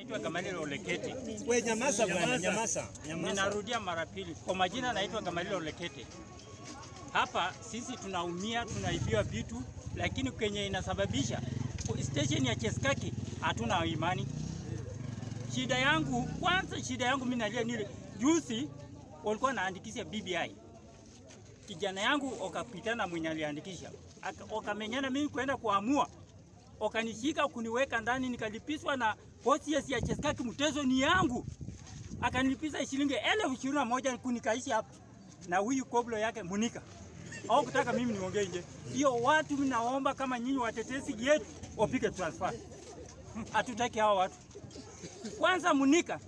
naitwa Gamalilo Olekete. We nyamaza bwana, nyamaza. Nyamaza. Ninarudia mara pili, kwa majina naitwa Gamalilo Olekete. Hapa sisi tunaumia, tunaibiwa vitu, lakini kwenye inasababisha station ya Cheskaki hatuna imani. Shida yangu kwanza, shida yangu mimi nalia nile juzi walikuwa naandikisha BBI kijana yangu okapitana mwenye aliandikisha Aka- wakamenyana mimi kwenda kuamua, wakanishika kuniweka ndani, nikalipiswa na OCS ya Cheskaki. Mtezo ni yangu, akanilipisha shilingi elfu ishirini na moja kunikaishi hapa na huyu koblo yake Munika au kutaka mimi niongee nje. Hiyo watu mnaomba kama nyinyi watetezi yetu wapige transfer, hatutaki hao watu. Kwanza Munika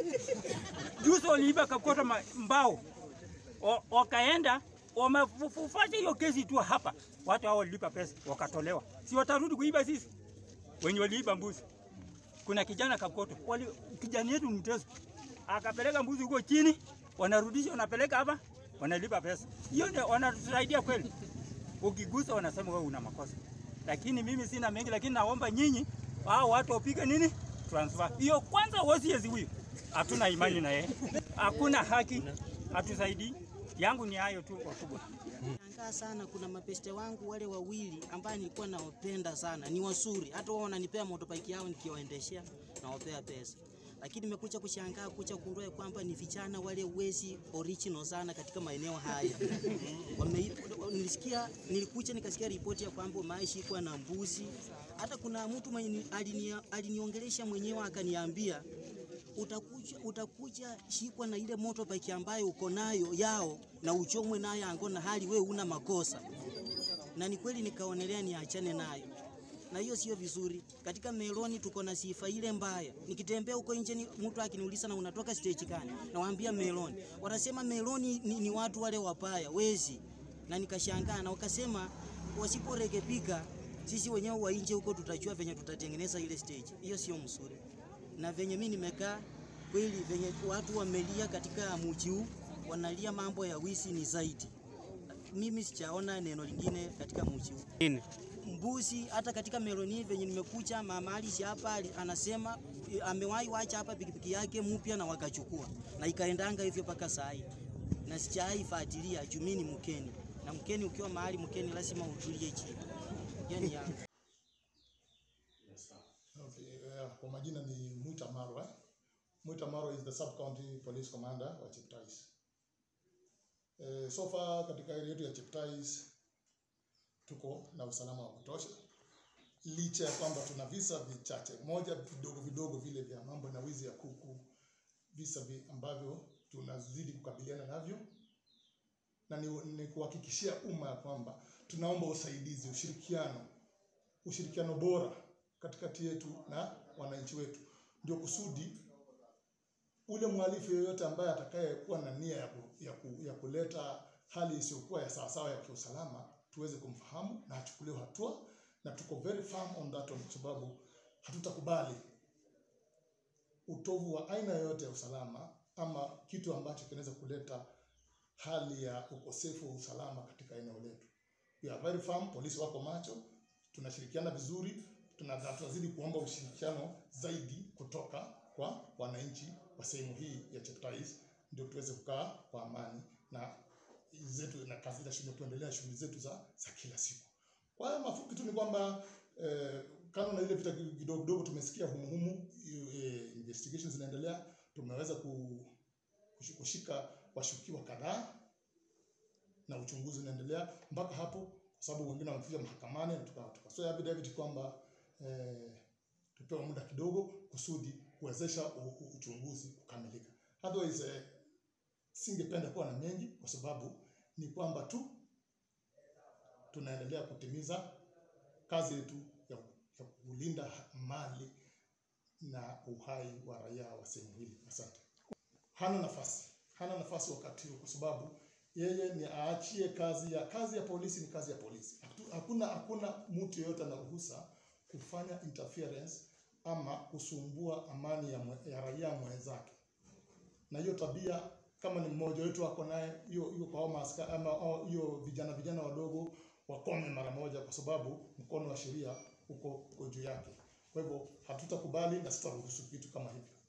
juzi waliiba kakota ma- mbao O- wakaenda wamefufasha hiyo kesi tu hapa, watu hao walilipa pesa wakatolewa, si watarudi kuiba sisi wenye waliiba mbuzi. Kuna kijana Kakoto, wali kijana yetu mteso akapeleka mbuzi huko chini, wanarudisha wanapeleka hapa, wanalipa pesa. Hiyo ndio wanatusaidia kweli? Ukigusa wanasema wewe una makosa, lakini mimi sina mengi, lakini naomba nyinyi hao watu wapige nini transfer hiyo kwanza. Wasiezi huyu hatuna imani na yeye, hakuna haki, hatusaidii. Yangu ni hayo tu wakubwa. Shangaa sana, kuna mapeste wangu wale wawili ambaye nilikuwa nawapenda sana, ni wazuri, hata wao wananipea motorbike yao nikiwaendeshea nawapea pesa, lakini nimekuja kushangaa kuja kugundua ya kwamba ni vijana wale wezi original sana katika maeneo haya. Wame, nilisikia nilikuja nikasikia ripoti ya kwamba maishikwa na mbuzi. Hata kuna mtu mwenye alinia- aliniongelesha mwenyewe akaniambia utakuja, utakuja shikwa na ile motorbike ambayo uko nayo yao na uchomwe nayo ango na hali we una makosa. Na ni kweli nikaonelea niachane nayo, na hiyo sio vizuri. Katika Meloni tuko na sifa ile mbaya. Nikitembea huko nje, ni- mtu akiniuliza na unatoka stage gani, nawaambia Meloni, wanasema Meloni ni, ni watu wale wapaya wezi, na nikashangaa na wakasema wasiporekebika sisi wenyewe wa nje huko tutajua venye tutatengeneza ile stage. Hiyo sio mzuri na venye mimi nimekaa kweli, venye watu wamelia katika mji huu, wanalia mambo ya wizi ni zaidi. Mimi sijaona neno lingine katika mji huu. Nini? Mbuzi hata katika Meloni venye nimekuja, mama Alice hapa ali- anasema eh, amewahi wacha hapa pikipiki yake mpya na wakachukua na ikaendanga hivyo mpaka saa hii, na sijawahi fuatilia juu mimi ni mkeni, na mkeni ukiwa mahali mkeni lazima utulie chini. Yani yangu. Okay, uh, kwa majina ni Mwita Marwa. Mwita Marwa is the sub county police commander wa Cheptais. Uh, so far katika area yetu ya Cheptais tuko na usalama wa kutosha, licha ya kwamba tuna visa vichache, moja vidogo vidogo vile vya mambo na wizi ya kuku, visa vi ambavyo tunazidi kukabiliana navyo, na ni, ni kuhakikishia umma ya kwamba tunaomba usaidizi, ushirikiano ushirikiano bora katikati yetu na wananchi wetu, ndio kusudi ule mhalifu yoyote ambaye atakayekuwa na nia ya, ku, ya, ku, ya kuleta hali isiyokuwa ya sawasawa ya kiusalama tuweze kumfahamu na achukuliwe hatua, na tuko very firm on that one, kwa sababu hatutakubali utovu wa aina yoyote ya usalama ama kitu ambacho kinaweza kuleta hali ya ukosefu wa usalama katika eneo letu. We are very firm, polisi wako macho, tunashirikiana vizuri, tuna- na tunazidi kuomba ushirikiano zaidi kutoka kwa wananchi wa sehemu hii ya Cheptais, ndio tuweze kukaa kwa amani na zetu na kazi za shughuli, tuendelea shughuli zetu za, za kila siku. Kwa hiyo mafupi tu ni kwamba eh, kando na ile vita kidogo kidogo tumesikia humuhumu, eh, investigations zinaendelea, tumeweza ku, kushi- kushika washukiwa kadhaa na uchunguzi unaendelea mpaka hapo, kwa sababu wengine wamefika mahakamani na tuka- tukatoa affidavit kwamba eh, tupewe muda kidogo kusudi kuwezesha u- u- uchunguzi kukamilika. Otherwise eh, singependa kuwa na mengi, kwa sababu ni kwamba tu tunaendelea kutimiza kazi yetu ya, ya kulinda mali na uhai wa raia wa sehemu hili. Asante. Hana nafasi, hana nafasi wakati huu, kwa sababu yeye ni aachie kazi ya kazi ya polisi. Ni kazi ya polisi. Hatu- Hakuna hakuna mtu yeyote ana ruhusa kufanya interference ama kusumbua amani ya, mwe, ya raia mwenzake, na hiyo tabia kama ni mmoja wetu ako naye hiyo hiyo kwa hao maaska- ama hao- hiyo vijana vijana wadogo wakome mara moja, kwa sababu mkono wa sheria uko uko juu yake. Kwa hivyo hatutakubali na sitaruhusu vitu kama hivyo.